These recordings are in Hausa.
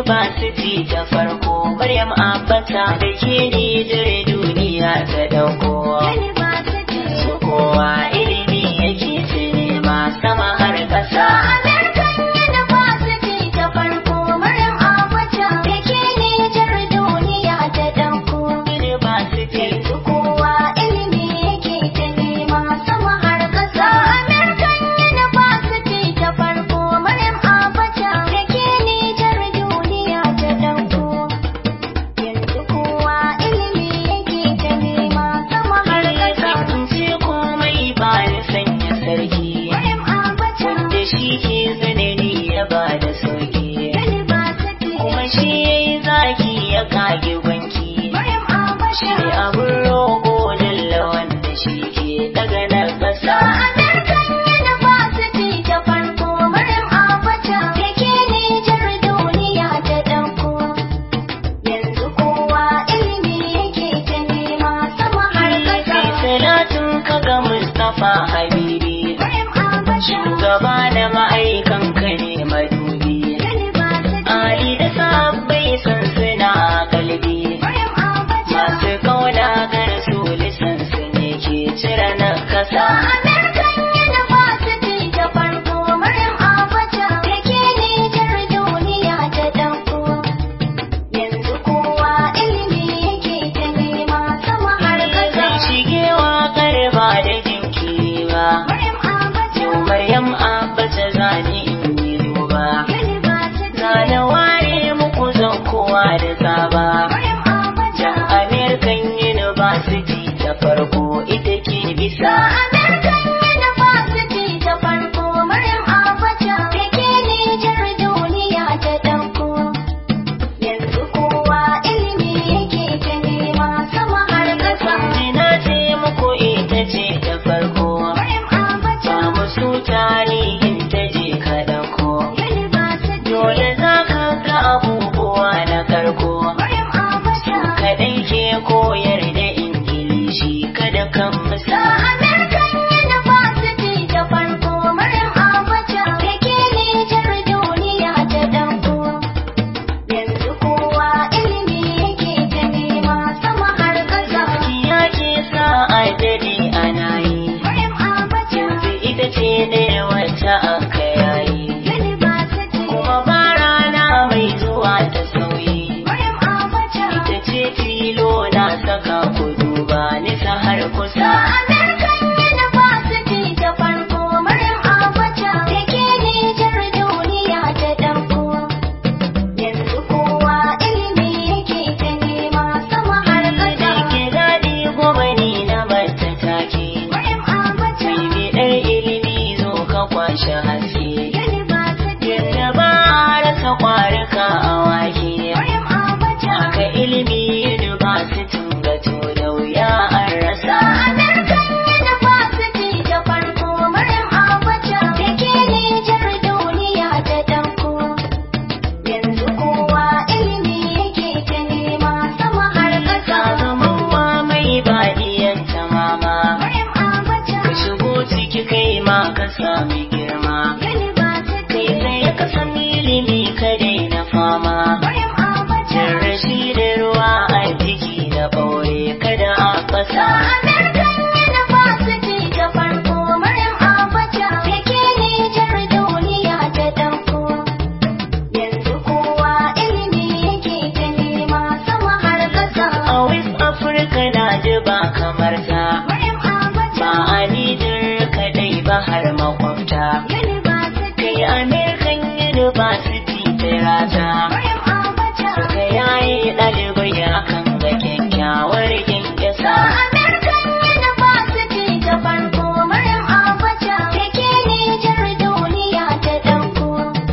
University ta farko Maryam Abbata da ke Nijar duniya ta dauko University. su kowa ilimi yake ta nema sama har ƙasa American University ta farko Maryam Abacha da ke Nijar duniya ta ɗauko. University Yanzu kowa ilimi yake ta nema sama har ƙasa. American University ta farko Maryam Abacha da ke Nijar duniya ta ɗauko. Yanzu kowa ilimi yake ta nema sama har ƙasa. ce komai ba ni sanya sarki Maryam Abacha wanda shi ke tsanani ya ba da sauki University. kuma shi ya yi zaki ya kage banki Maryam Abacha. shi abin roƙo dalla wanda shi ke daga na ƙasa American University ta farko Maryam Abacha da ke Nijar duniya ta ɗauko. Yanzu kowa ilimi yake ta nema sama har sai ƙasa. salatin ka ga Mustapha Habibi Maryam Abacha shugaba da ma'aikan ka ne madubi University. Ali da sabbai san suna kalbi Maryam Abacha. masu kauna ga rasuli san su ne ke cire na kasa American University ta farko Maryam Abacha da ke Nijar duniya ta ɗauko. Yanzu kowa ilimi yake ta nema sama har zai ƙasa. shigewa karba da jinkiri ba Maryam Abacha yau maryam abacha zani in yi duba University. zana ware muku zan kowa da tsaba Maryam Abacha. American University ta farko ita ke bisa American University ta farko Maryam Abacha da ke Nijar duniya ta ɗauko. Yanzu kowa ilimi yake ta nema sama har ƙasa. Jina ce muku ita ce ta farko Maryam Abacha. ba musu tarihin ta je ka ɗauko University. dole za ka ga abubuwa na karko Maryam Abacha. kaɗai ke koyar da ingilishi kada kan musa American University ta farko Maryam Abacha da ke Nijar duniya ta ɗauko. Yanzu kowa ilimi yake ta nema sama har ƙasa. gaskiya ke sa a dade ana yi Maryam Abacha. yanzu ita ce ɗaya wacce aka yayi University. kuma ba rana mai zuwa ta sauyi Maryam Abacha. ita ce tilo na saka ku duba nisa har kusa American University ta farko Maryam Abacha da ke Nijar duniya ta ɗauko. Yanzu kowa ilimi yake ta nema sama har da ƙasa. ke daɗi gwamani na bata take Maryam Abacha. mai biɗar ilimi zo ka kwashe haske University. yadda ba a rasa kwarika a wake Maryam Abacha. haka ilimi universitin gato da wuya an rasa American University ta farko Maryam Abacha da ke Nijar duniya ta ɗauko. Yanzu kowa ilimi yake ta nema sama har ka ƙasa. zama wa mai baɗiyan mama Maryam Abacha. ka shigo ciki kai ma ka sami girma University. kai sai ka san ilimi ka daina fama Maryam Abacha. Cin rashi da ruwa a jiki da ɓaure kada a fasa American University ta farko Maryam Abacha da ke Nijar duniya ta ɗauko. Yanzu kowa ilimi yake ta nema sama har ƙasa. a West Africa na ji ba kamar ta Maryam Abacha. ba a Nijar kadai ba har makwabta University. kai American University ta rata Maryam Abacha. suka yaye ɗalibai akan ga kyakkyawar kyankyasa American University ta farko Maryam Abacha da ke Nijar duniya ta ɗauko.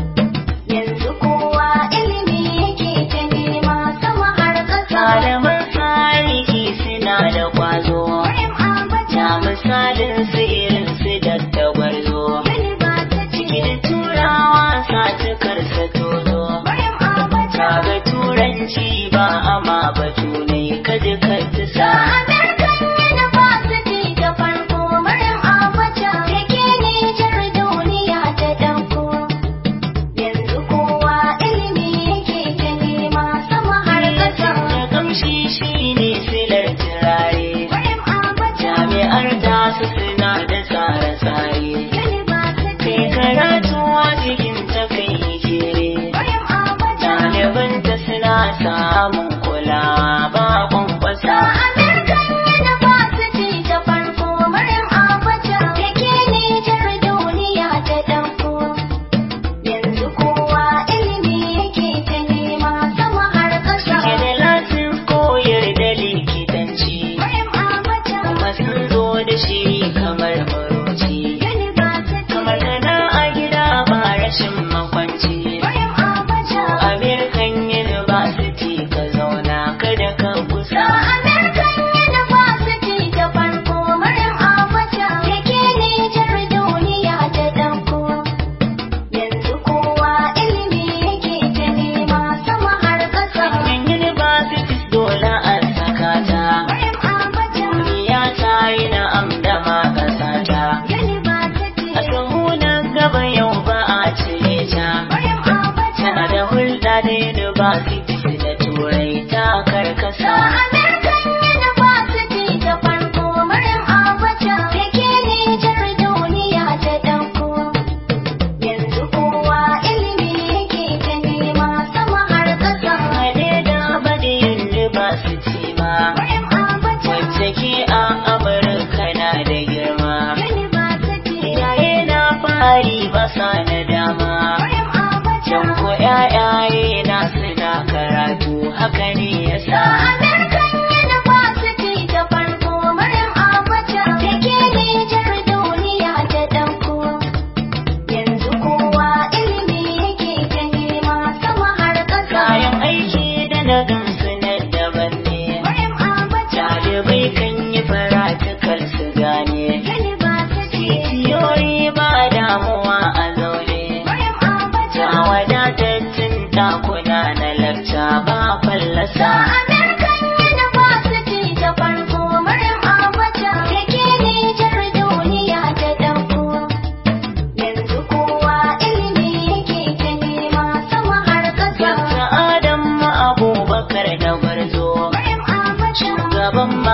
Yanzu kowa ilimi yake ta nema sama har ƙasa. malaman tarihi suna da kwazo Maryam Abacha. na misalin su irin su dattagwarzo University. cikin turawa satukar sa tozo Maryam Abacha. kaga turanci ba ama batu ne kaji ka sa American University ta farko Maryam Abacha da ke Nijar duniya ta ɗauko. Yanzu kowa ilimi yake ta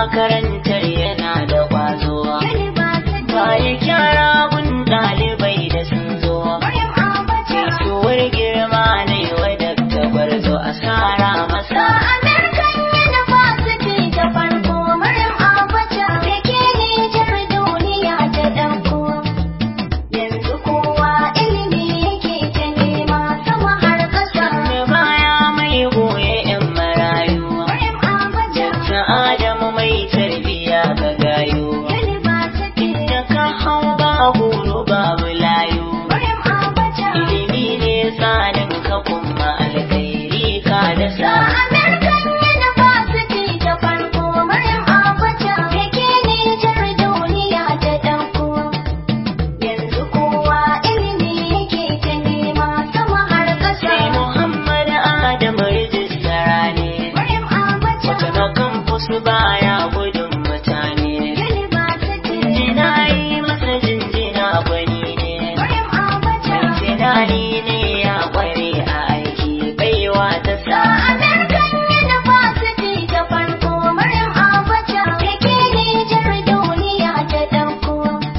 makarantar yana da ƙwazo. University. Baya kyara gun ɗalibai da sun zo. Maryam Abacha. Gaisuwar girma ne wadda ta gwarzo a sara Ga masa. American University ta farko Maryam Abacha da ke Nijar duniya ta ɗauko. Yanzu kowa ilimi yake ta nema sama har ƙasa. Da baya mai goye 'yan marayu. Maryam Abacha. Dakta Adamu mai tarbiya ga gayo. University. Da ka hau ba horo babu layu. Maryam Abacha. Ilimi ne tsanin ka kuma alkhairi ka da Ga sa. American University ta farko Maryam Abacha da ke Nijar duniya ta ɗauko. Yanzu kowa ilimi yake ta nema sama har ƙasa. Sai Muhammad Adamu rijistara ne. Maryam Abacha. Wata ga campus baya gudun mutane. University. Jinjina yi masa jinjina gwani ne. Maryam Abacha. Mai tunani ne ya kware a aiki baiwa ta Ga sa. American University ta farko Maryam Abacha da ke Nijar duniya ta ɗauko.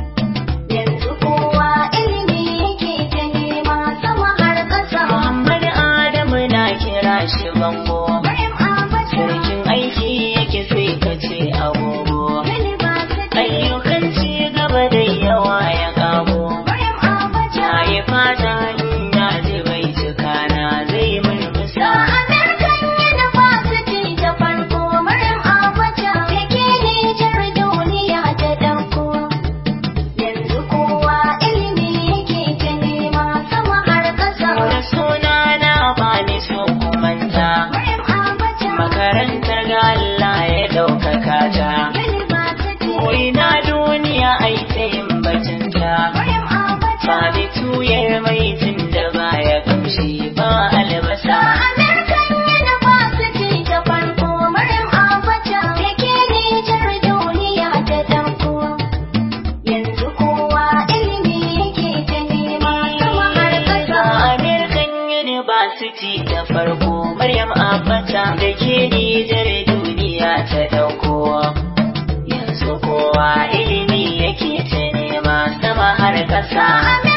Yanzu kowa ilimi yake ta nema sama har ƙasa. Muhammad Adamu na kira shi bango. Maryam Abacha. Sarkin aiki yake sai ka ce agogo. University. Ayyukan ci gaba da yawa ya kago. Maryam Abacha. Na yi fata ina ji bai cika na zai Ga murmusa. American University ta farko Maryam Abacha da ke Nijar duniya ta ɗauko. Yanzu kowa ilimi yake ta nema sama har ƙasa. Da suna na bani so kumanta. Maryam Abacha. Makarantar ga Allah ya ɗaukaka ta. University. Ko'ina duniya ai ta yin bacinta. Maryam Abacha. Ba da tuyar mai tun da baya kamshi ba albasa. Ga American University ta farko Maryam Abacha da ke Nijar duniya ta ɗauko. Yanzu kowa ilimi yake ta nema sama har A ƙasa. American University da farko Maryam Abacha da ke Nijar duniya ta dauko. Yanzu kowa ilimi yake ta nema sama har ƙasa. Ga